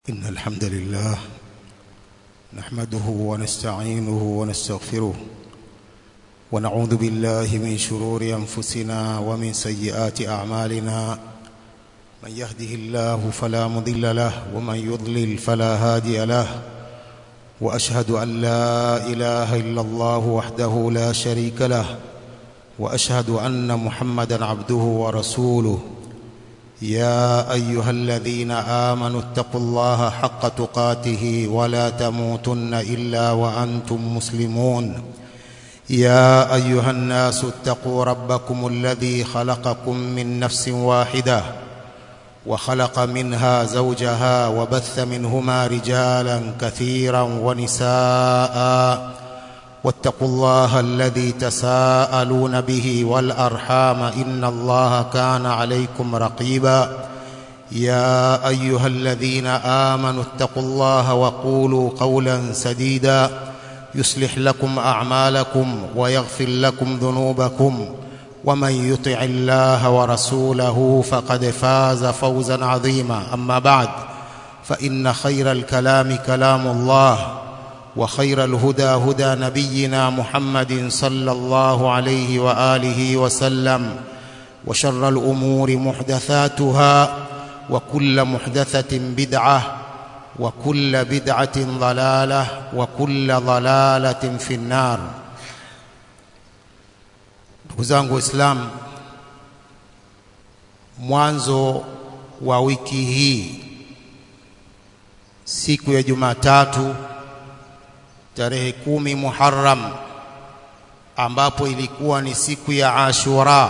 إن الحمد لله نحمده ونستعينه ونستغفره ونعوذ بالله من شرور أنفسنا ومن سيئات أعمالنا من يهده الله فلا مضل له ومن يضلل فلا هادي له وأشهد أن لا إله إلا الله وحده لا شريك له وأشهد أن محمدا عبده ورسوله يا ايها الذين امنوا اتقوا الله حق تقاته ولا تموتن الا وانتم مسلمون يا ايها الناس اتقوا ربكم الذي خلقكم من نفس واحده وخلق منها زوجها وبث منهما رجالا كثيرا ونساء واتقوا الله الذي تساءلون به والارحام ان الله كان عليكم رقيبا يا ايها الذين امنوا اتقوا الله وقولوا قولا سديدا يصلح لكم اعمالكم ويغفر لكم ذنوبكم ومن يطع الله ورسوله فقد فاز فوزا عظيما اما بعد فان خير الكلام كلام الله وخير الهدى هدى نبينا محمد صلى الله عليه واله وسلم وشر الامور محدثاتها وكل محدثه بدعه وكل بدعه ضلاله وكل ضلاله في النار ndugu zangu waislamu mwanzo wa wiki hii siku ya jumatatu tarehe kumi Muharram ambapo ilikuwa ni siku ya Ashura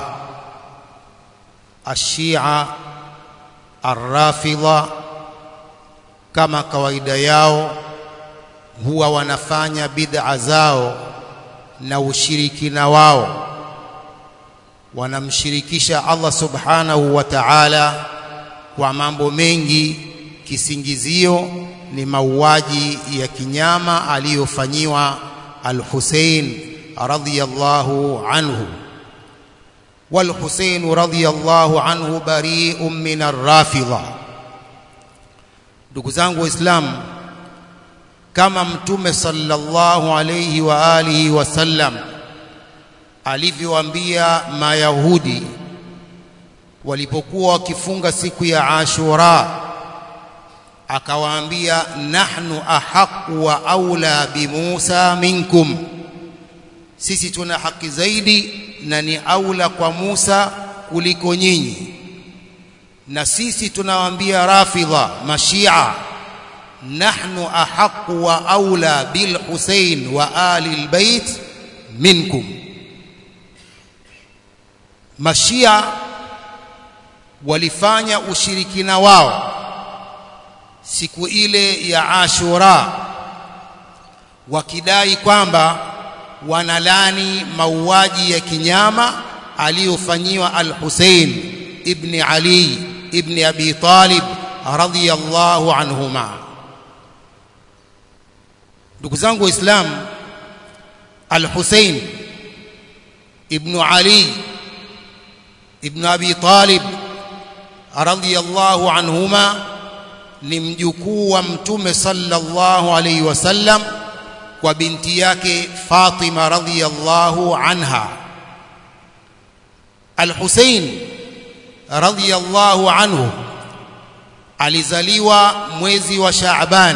Ashia Arrafidha kama kawaida yao huwa wanafanya bid'a zao na ushirikina wao wanamshirikisha Allah subhanahu wa ta'ala kwa mambo mengi kisingizio ni mauaji ya kinyama aliyofanyiwa al-Hussein radhiyallahu anhu wal-Hussein radhiyallahu anhu bari'un min ar-rafidha ndugu zangu waislamu kama mtume sallallahu alayhi wa alihi wasallam alivyoambia mayahudi walipokuwa wakifunga siku ya Ashura akawaambia nahnu ahaqu wa aula bi Musa minkum sisi tuna haki zaidi na ni aula kwa Musa kuliko nyinyi na sisi tunawaambia rafidha mashia nahnu ahaqu wa aula bil Husayn wa ali albayt minkum mashia walifanya ushirikina wao siku ile ya Ashura wakidai kwamba wanalani mauaji ya kinyama aliyofanyiwa al-Hussein ibn Ali ibn Abi Talib radhiyallahu anhuma ndugu zangu waislamu al-Hussein ibn Ali ibn Abi Talib radhiyallahu anhuma ni mjukuu wa mtume sallallahu alaihi wasallam kwa binti yake Fatima radhiyallahu anha Al-Hussein radhiyallahu anhu alizaliwa mwezi wa Shaaban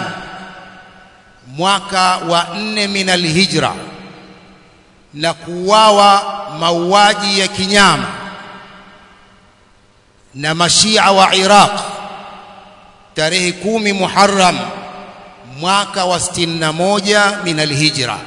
mwaka wa nne min al-Hijra na kuuawa mauaji ya kinyama na mashia wa Iraq tarehe kumi Muharram mwaka wa 61 min alhijra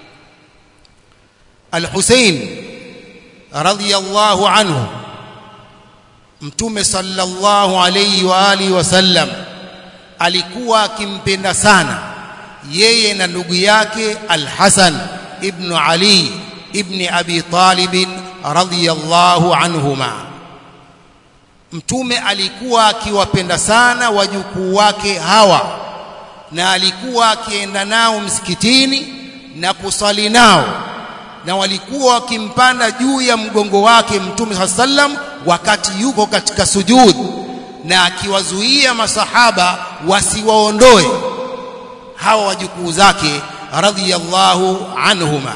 Al-Hussein radhiyallahu anhu Mtume sallallahu alayhi wa alihi wasallam alikuwa akimpenda sana yeye na ndugu yake Al-Hasan ibn Ali ibn Abi Talib radhiyallahu anhuma Mtume alikuwa akiwapenda sana wajukuu wake hawa na alikuwa akienda nao msikitini na kusali nao na walikuwa wakimpanda juu ya mgongo wake Mtume sallam wakati yuko katika sujud na akiwazuia masahaba wasiwaondoe hawa wajukuu zake radhiyallahu anhuma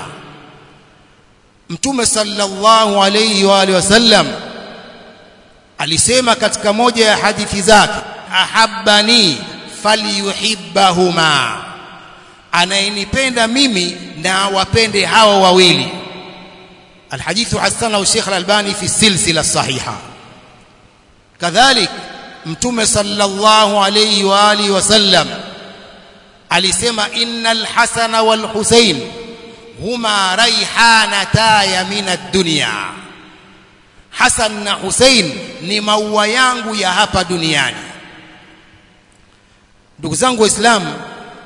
mtume sallallahu alayhi wa alihi wasallam alisema katika moja ya hadithi zake ahabbani falyuhibbahuma anayenipenda mimi na wapende hawa wawili الحديث حسنه الشيخ الألباني في السلسلة الصحيحة كذلك متوم صلى الله عليه وآله وسلم alisema innal hasana wal husain huma raihanataya min ad-dunya Hasan na Hussein ni maua yangu ya hapa duniani ndugu zangu waislamu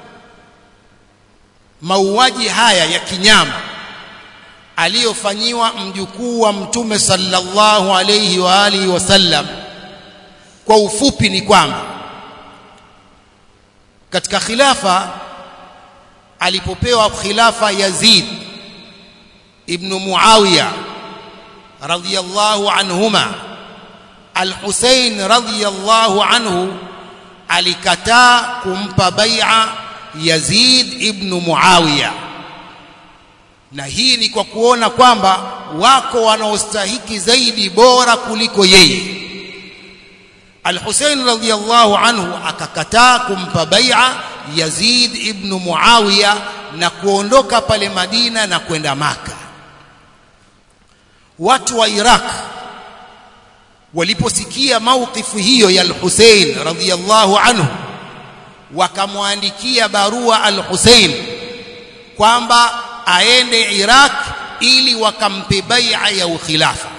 mauaji haya ya kinyama aliyofanyiwa mjukuu wa mtume sallallahu alayhi wa alihi wasallam kwa ufupi ni kwamba katika khilafa alipopewa khilafa Yazid ibn Muawiya radhiyallahu anhuma Al-Husayn radhiyallahu anhu alikataa kumpa bai'a Yazid ibn Muawiya na hii ni kwa kuona kwamba wako wanaostahiki zaidi bora kuliko yeye Al-Husayn radhiyallahu anhu akakataa kumpa bai'a Yazid ibn Muawiya na kuondoka pale Madina na kwenda Maka. Watu wa Iraq waliposikia maukifu hiyo ya Al-Husayn radhiyallahu anhu wakamwandikia barua Al-Husayn kwamba aende Iraq ili wakampe bai'a ya ukhilafa.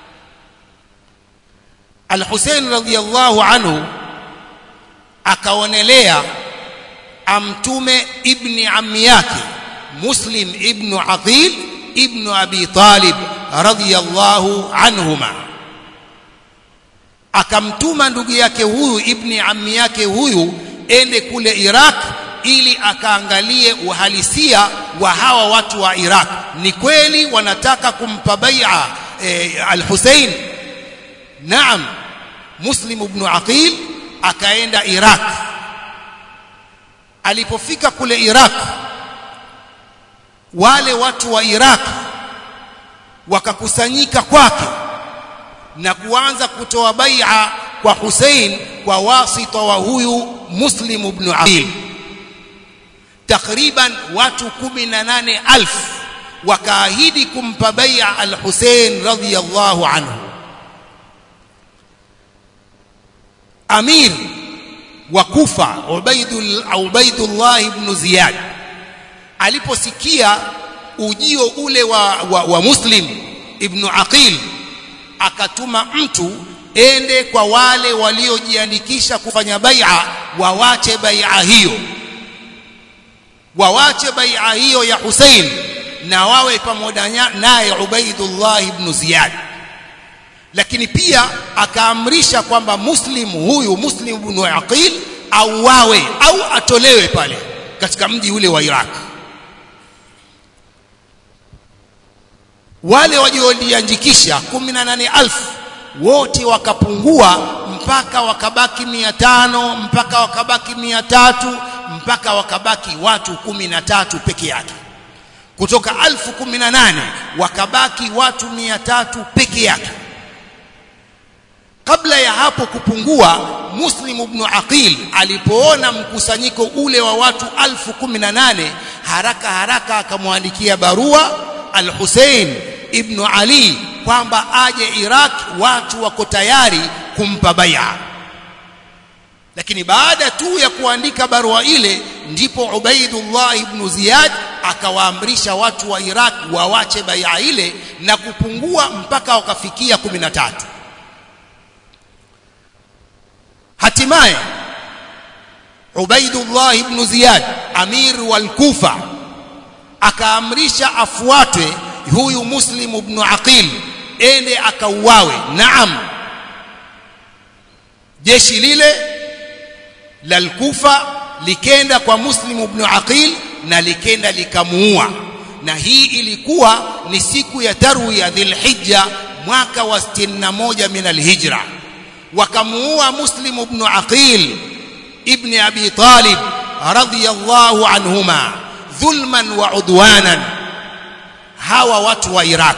Al-Hussein radhiyallahu anhu akaonelea amtume ibni ammi yake Muslim ibn Aqil ibn Abi Talib radhiyallahu anhuma akamtuma ndugu yake huyu ibni ammi yake huyu ende kule Iraq ili akaangalie uhalisia wa hawa watu wa Iraq ni kweli wanataka kumpa bai'a e, al-Hussein Naam Muslim ibn Aqil akaenda Iraq alipofika kule Iraq wale watu wa Iraq wakakusanyika kwake na kuanza kutoa bai'a kwa Hussein kwa wasita wa huyu Muslim ibn Aqil takriban watu 18000 wakaahidi kumpa bai'a al-Hussein radhiyallahu anhu amir wa Kufa Ubaidul Ubaidullah ibn Ziyad aliposikia ujio ule wa, wa, wa Muslim ibn Aqil akatuma mtu ende kwa wale waliojiandikisha kufanya bai'a wawache bai'a hiyo wawache bai'a hiyo ya Hussein na wawe pamoja naye Ubaidullah ibn Ziyad lakini pia akaamrisha kwamba muslim huyu muslim ibn aqil auawe au atolewe pale katika mji ule wa Iraq wale waliojiandikisha 18000 wote wakapungua mpaka wakabaki 500 mpaka wakabaki 300 mpaka wakabaki watu 13 peke yake kutoka 1018 wakabaki watu 300 peke yake kabla ya hapo kupungua Muslim ibn Aqil alipoona mkusanyiko ule wa watu alfu kumi na nane haraka haraka akamwandikia barua Al-Hussein ibn Ali kwamba aje Iraq watu wako tayari kumpa bai'a lakini baada tu ya kuandika barua ile ndipo Ubaidullah ibn Ziyad akawaamrisha watu wa Iraq wawache bai'a ile na kupungua mpaka wakafikia 13 hatimaye Ubaidullah ibn Ziyad amir wal Kufa akaamrisha afuatwe huyu Muslim ibn Aqil ende akauawe naam jeshi lile la Kufa likenda kwa Muslim ibn Aqil na likenda likamuua na hii ilikuwa ni siku ya tarwiya dhilhijja mwaka wa 61 min alhijra wakamuua Muslim ibn Aqil ibn Abi Talib radhiyallahu anhuma dhulman wa udwanan hawa watu wa Iraq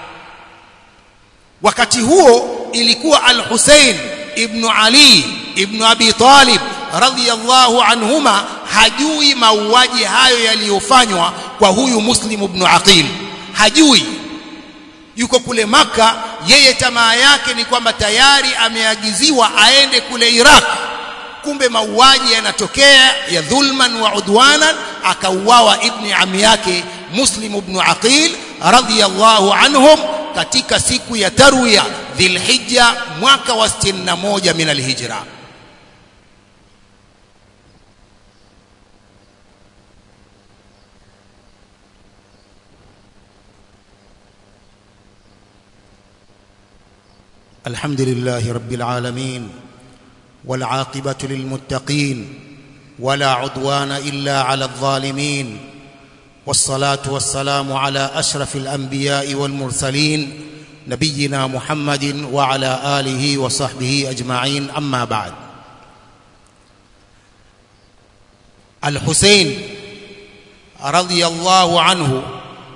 wakati huo ilikuwa al-Hussein ibn Ali ibn Abi Talib radhiyallahu anhuma hajui mauaji hayo yaliyofanywa kwa huyu Muslim ibn Aqil hajui yuko kule maka yeye tamaa yake ni kwamba tayari ameagiziwa aende kule Iraq kumbe mauaji yanatokea ya dhulman wa udwanan akauawa ibni ami yake Muslim ibn Aqil radhiyallahu anhum katika siku ya tarwiya dhilhijja mwaka wa 61 min alhijra الحمد لله رب العالمين والعاقبة للمتقين ولا عدوان إلا على الظالمين والصلاة والسلام على أشرف الأنبياء والمرسلين نبينا محمد وعلى آله وصحبه أجمعين أما بعد الحسين رضي الله عنه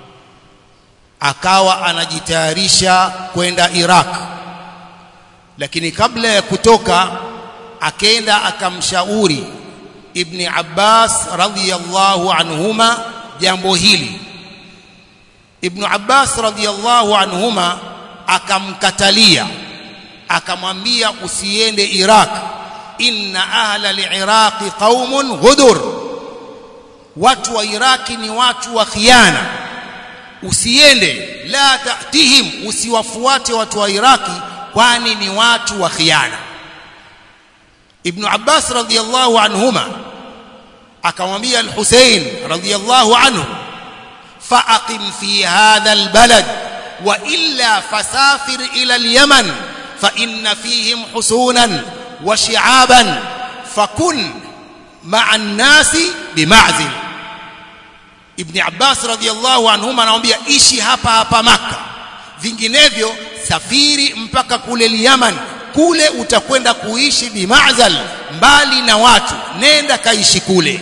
akawa anajitayarisha kwenda Iraq lakini kabla ya kutoka akaenda akamshauri Ibni Abbas radhiyallahu anhuma jambo hili Ibn Abbas radhiyallahu anhuma akamkatalia akamwambia usiende Iraq inna ahla al-Iraq qaumun ghudur watu wa Iraki ni watu wa khiana usiende la tatihim usiwafuate watu wa Iraki kwani ni watu wa khiana Ibn Abbas radhiyallahu anhuma akamwambia al-Hussein radhiyallahu anhu فأقم في هذا البلد وإلا فسافر إلى اليمن فإن فيهم حسونا وشعابا فكن مع الناس بمعزل ابن عباس رضي الله عنهما anamwambia ishi hapa hapa maka vinginevyo safiri mpaka kule Yaman kule utakwenda kuishi bimazal mbali na watu nenda kaishi kule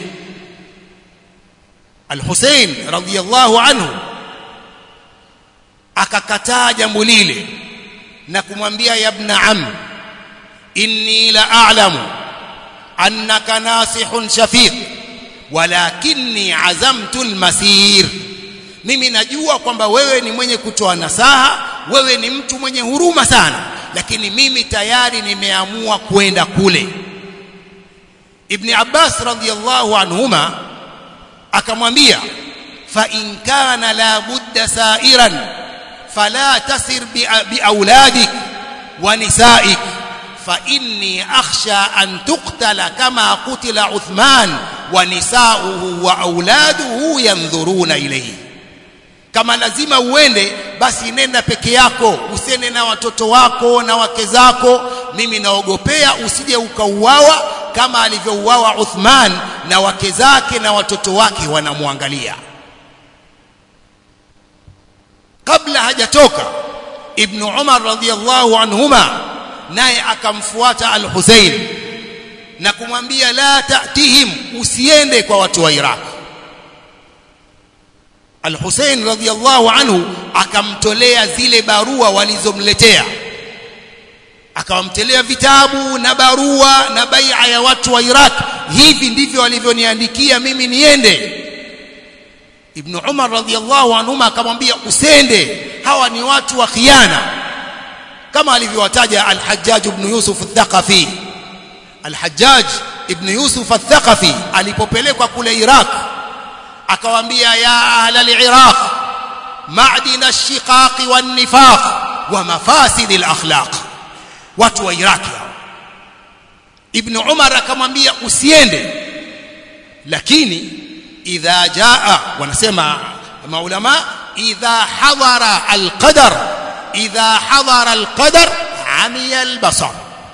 Al-Hussein radhiyallahu anhu akakataa jambo lile na kumwambia ya ibn am inni la a'lamu annaka nasihun shafiq walakinni azamtu al-masir mimi najua kwamba wewe ni mwenye kutoa nasaha wewe ni mtu mwenye huruma sana lakini mimi tayari nimeamua kwenda kule Ibn Abbas radhiyallahu anhuma akamwambia fa in kana la budda sa'iran fala tasir bi auladik wa nisaik fa inni akhsha an tuqtala kama qutila Uthman wa nisauhu wa auladuhu yanzuruna ilayhi kama lazima uende basi nenda peke yako usiende na watoto wako na wake zako mimi naogopea usije ukauawa kama alivyouawa Uthman na wake zake na watoto wake wanamwangalia kabla hajatoka ibn Umar radhiyallahu anhuma naye akamfuata al-Husayn na kumwambia la ta'tihim usiende kwa watu wa Iraq Al-Hussein radhiyallahu anhu akamtolea zile barua walizomletea akawamtelea vitabu na barua na bai'a ya watu wa Iraq hivi ndivyo walivyoniandikia mimi niende Ibn Umar radhiyallahu anhuma akamwambia usende hawa ni watu wa khiana kama alivyowataja Al-Hajjaj ibn Yusuf al-Thaqafi Al-Hajjaj ibn Yusuf al-Thaqafi alipopelekwa kule Iraq akawaambia ya ahla al-Iraq ma'din ash-shiqaq wan-nifaq wa mafasid al-akhlaq watu wa Iraq Ibn Umar akamwambia usiende lakini idha jaa wanasema maulama idha hadara al-qadar idha hadara al-qadar amiya al-basar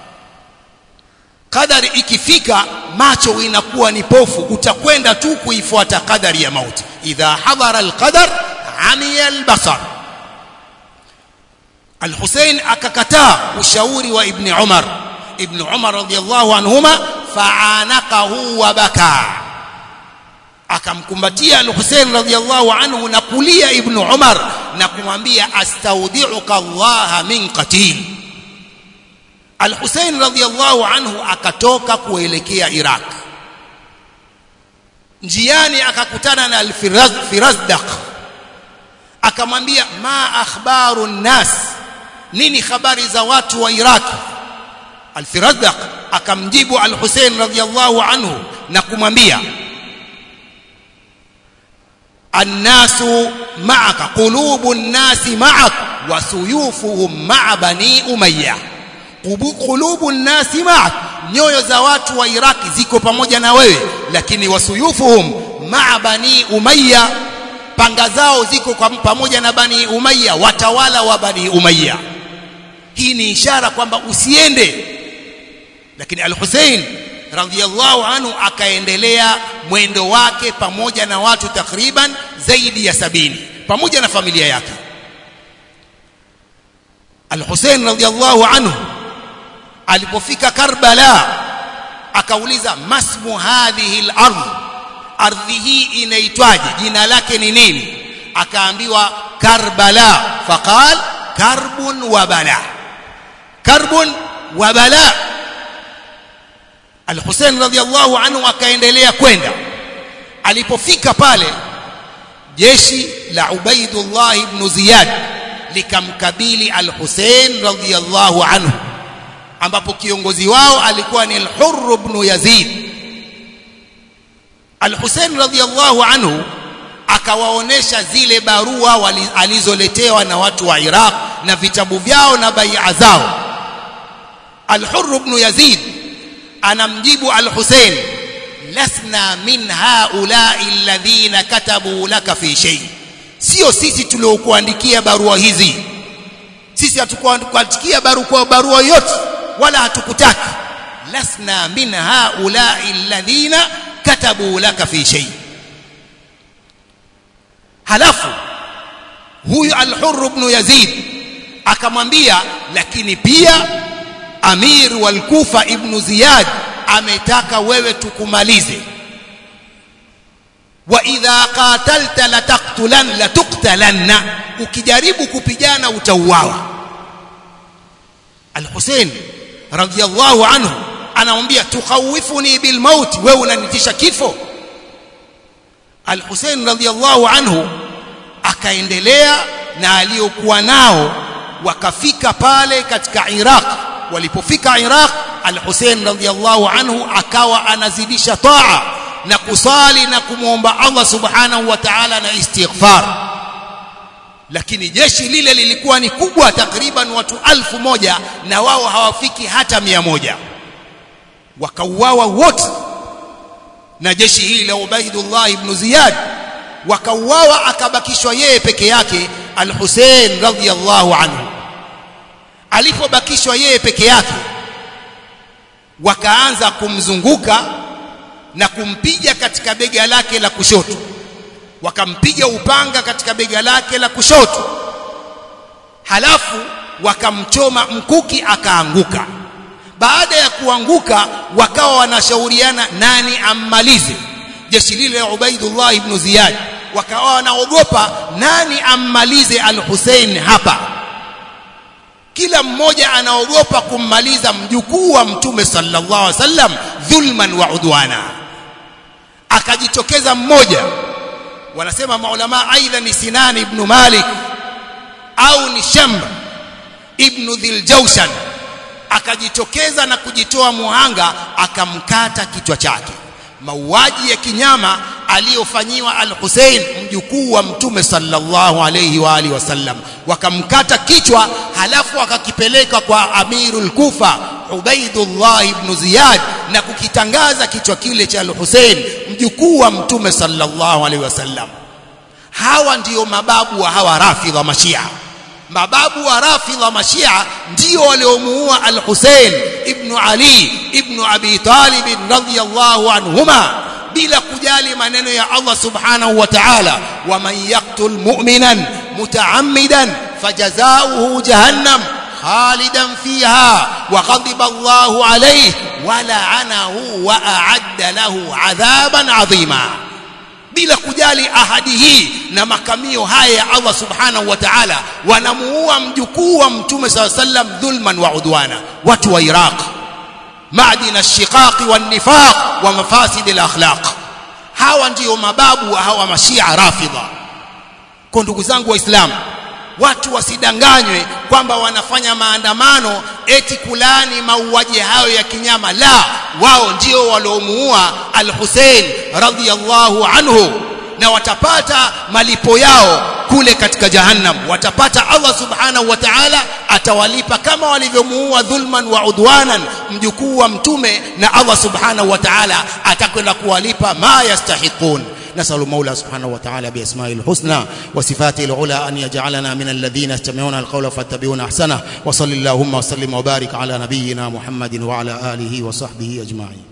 kadari ikifika macho inakuwa ni pofu utakwenda tu kuifuata kadari ya mauti idha hadara alqadar amiya albasar Al-Hussein akakataa ushauri wa Ibn Umar ibn Umar radhiyallahu anhuma fa'anaqahu wa baka akamkumbatia al-Hussein radhiyallahu anhu na kulia ibn Umar na kumwambia astaudiuka Allah min qatil al-Hussein radhiyallahu anhu akatoka kuelekea Iraq njiani akakutana na al-Firazdaq akamwambia ma akhbaru nnas nini habari za watu wa Iraq al-Firazdaq akamjibu al-Hussein radhiyallahu anhu na kumwambia الناس معك قلوب الناس معك وسيوفهم مع بني أمية قلوب الناس معك nyoyo za watu wa Iraki ziko pamoja na wewe lakini wasuyufuhum maa bani umayya panga zao ziko kwa pamoja na bani umayya watawala wa bani umayya hii ni ishara kwamba usiende lakini al-Hussein radhiyallahu anhu akaendelea mwendo wake pamoja na watu takriban zaidi ya sabini pamoja na familia yake Al-Hussein radhiyallahu anhu alipofika Karbala akauliza masmu hadhihi al-ardh ardhi hii inaitwaje jina lake ni nini akaambiwa Karbala faqal karbun wa bala karbun wa bala Al-Hussein radhiallahu anhu akaendelea kwenda alipofika pale jeshi la Ubaidullah ibn Ziyad likamkabili Al-Hussein radhiallahu anhu ambapo kiongozi wao alikuwa ni Al-Hurr ibn Yazid Al-Hussein radhiallahu anhu akawaonesha zile barua alizoletewa na watu wa Iraq na vitabu vyao na bai'a zao Al-Hurr ibn Yazid anamjibu al-Hussein lasna min haula'i alladhina katabu laka fi shay sio sisi tuliokuandikia barua hizi sisi hatukuandikia barua barua yote wala hatukutaki lasna min haula'i alladhina katabu laka fi shay halafu huyu al-Hurr ibn Yazid akamwambia lakini pia Amir wal Kufa ibn Ziyad ametaka wewe tukumalize wa idha qatalta lataqtulan latuqtalanna ukijaribu kupigana utauawa Al-Hussein radhiyallahu anhu anamwambia tukhawifuni bil maut wewe unanitisha kifo Al-Hussein radhiyallahu anhu akaendelea na aliyokuwa nao wakafika pale katika Iraq walipofika Iraq Al-Hussein radhiyallahu anhu akawa anazidisha taa na kusali na kumwomba Allah subhanahu wa ta'ala na istighfar lakini jeshi lile lilikuwa ni kubwa takriban watu alfu moja na wao hawafiki hata mia moja wakauawa wote na jeshi hili la Ubaidullah ibn Ziyad wakauawa akabakishwa yeye peke yake Al-Hussein radhiyallahu anhu alipobakishwa yeye peke yake wakaanza kumzunguka na kumpiga katika bega lake la kushoto wakampiga upanga katika bega lake la kushoto halafu wakamchoma mkuki akaanguka baada ya kuanguka wakawa wanashauriana nani ammalize jeshi lile la Ubaidullah ibn Ziyad wakawa wanaogopa nani ammalize al-Hussein hapa kila mmoja anaogopa kummaliza mjukuu wa mtume sallallahu alaihi wasallam dhulman wa udwana akajitokeza mmoja wanasema maulama aidha ni Sinan ibn Malik au ni Shamr ibn Dhiljawshan akajitokeza na kujitoa muhanga akamkata kichwa chake mauaji ya kinyama aliyofanyiwa al-Hussein mjukuu wa mtume sallallahu alayhi wa alihi wasallam wakamkata kichwa halafu akakipeleka kwa amirul kufa Ubaidullah ibn Ziyad na kukitangaza kichwa kile cha al-Hussein mjukuu wa mtume sallallahu alayhi wasallam hawa ndiyo mababu wa hawa rafidha mashia mababu wa rafidha mashia ndio waliomuua al-Hussein ibn Ali ibn Abi Talib radhiyallahu anhuma bila kujali maneno ya Allah subhanahu wa ta'ala waman yaqtul mu'minan mutaammidan fajazaohu jahannam خالدا فيها وغضب الله عليه ولعنه وأعد له عذابا عظيما bila kujali ahadi hii na makamio haya ya Allah subhanahu wa ta'ala wanamuua mjukuu wa mtume SAW sallam dhulman wa udwana watu wa Iraq معدن الشقاق والنفاق ومفاسد الاخلاق hawa ndio mababu hawa mashia rafidha kwa ndugu zangu waislamu watu wasidanganywe kwamba wanafanya maandamano eti kulani mauaji hayo ya kinyama la wao ndio waliomuua al-Hussein radhiyallahu anhu na watapata malipo yao kule katika jahannam watapata Allah subhanahu wa ta'ala atawalipa kama walivyomuua dhulman wa udwanan mjukuu wa mtume na Allah subhanahu wa ta'ala atakwenda kuwalipa ma yastahiqun نسأل المولى سبحانه وتعالى بأسمائه الحسنى وصفاته العلى أن يجعلنا من الذين يستمعون القول فاتبعون أحسنه وصل اللهم وسلم وبارك على نبينا محمد وعلى آله وصحبه أجمعين